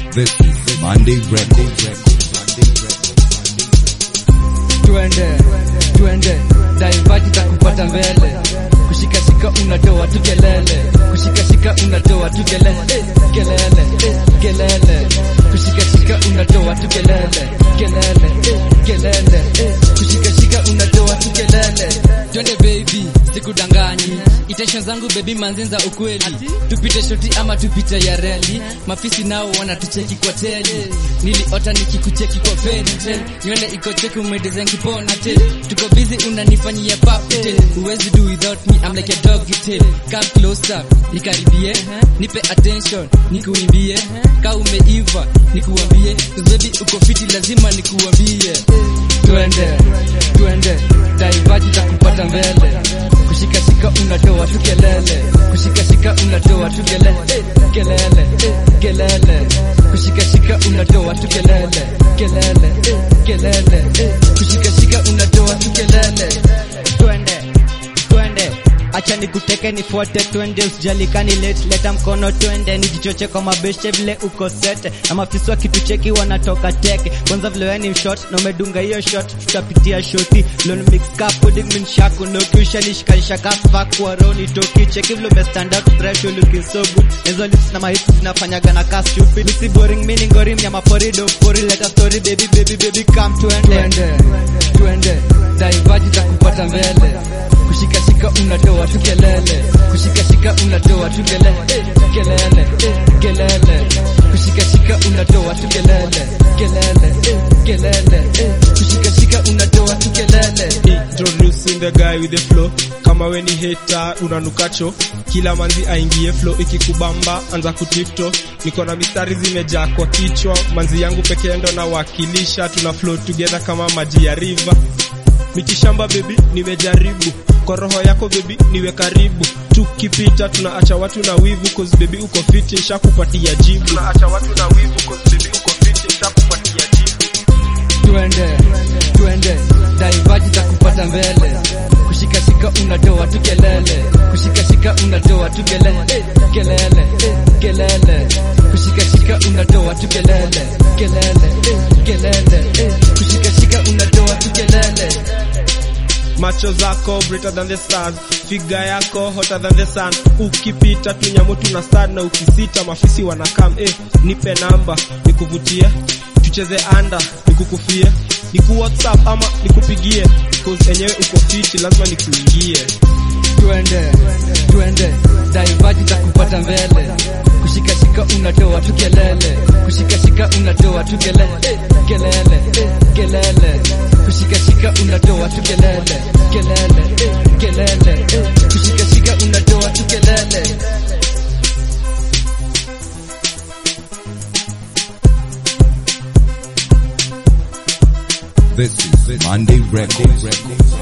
This is Monday Records. Twende, twende, daivaji za kupata mbele, kushikashika unatoa tu kelele, kushikashika unatoa tu kelele, kelele, kelele, kushikashika unatoa tu kelele, kelele, kelele, kushikashika unatoa tu kelele. Twende baby, sikudanganyi, intention zangu baby manzinza ukweli, tupite shoti ama tupite ya reli, mafisi nao wanatucheki kwa teli, niliota nikikucheki kwa fairy nywele iko cheki umedesign kipona tail, tuko busy unanifanyia puppy tail, huwezi do without me I'm like a dog tail, come closer nikaribie, nipe attention nikuimbie, ka umeiva nikuambie, 'cause baby uko fiti lazima nikuambie, twende twende, daivaji za kupata mbele, kushikashika unatoa tu kelele, kushikashika unatoa tu kelele, kelele, kelele, kushikashika unatoa tu kelele, kelele, kelele, kushikashika unatoa tu kelele. twende twende acha nikuteke nifuate twende usijalikani late leta mkono twende nijichoche kwa mabeshe vile uko sete na mafisi wa kitu cheki wanatoka teke kwanza vile wewe ni shot na umedunga hiyo shot tutapitia shoti lon mix ka pudding min shaku no kisha nishikanisha ka fuck kwa roni toki cheki vile ume stand out fresh you looking so good hizo lips na mahits zinafanyaga na ka stupid misi boring mini ngori mnyama pori do pori leta story baby baby baby come twende twende twende daivaji za kupata mbele kushikashika unatoa tu kelele kushikashika unatoa tu kelele kelele kelele kushikashika unatoa tu kelele kelele kelele kushikashika unatoa tu kelele introducing the guy with the flow kama we ni hater unanukacho kila manzi aingie flow ikikubamba anza kutifto niko na mistari zimejaa kwa kichwa manzi yangu pekee ndo nawakilisha tuna flow together kama maji ya river mitishamba bebi nimejaribu kwa roho yako bebi niwe karibu tukipita tunaacha watu na wivu cause bebi uko fiti nshakupatia jibu tunaacha watu na wivu cause bebi uko fiti nshakupatia jibu twende twende daivaji za kupata mbele kushikashika unatoa tu kelele kushikashika unatoa tu kelele kelele kelele kushikashika unatoa tu kelele kelele kelele kushikashika unatoa tu kelele macho zako brighter than the stars figa yako hotter than the sun ukipita tunyamu tuna start na ukisita mafisi wanakam eh, nipe namba nikuvutie tucheze anda nikukufie niku whatsapp ama nikupigie cause enyewe uko fiti lazima nikuingie twende twende daivaji za kupata mbele kushikashika unatoa tu kelele kushikashika unatoa tu kelele kelele kelele kushikashika unatoa tu kelele kelele kelele kushikashika unatoa tu kelele This is Monday Records.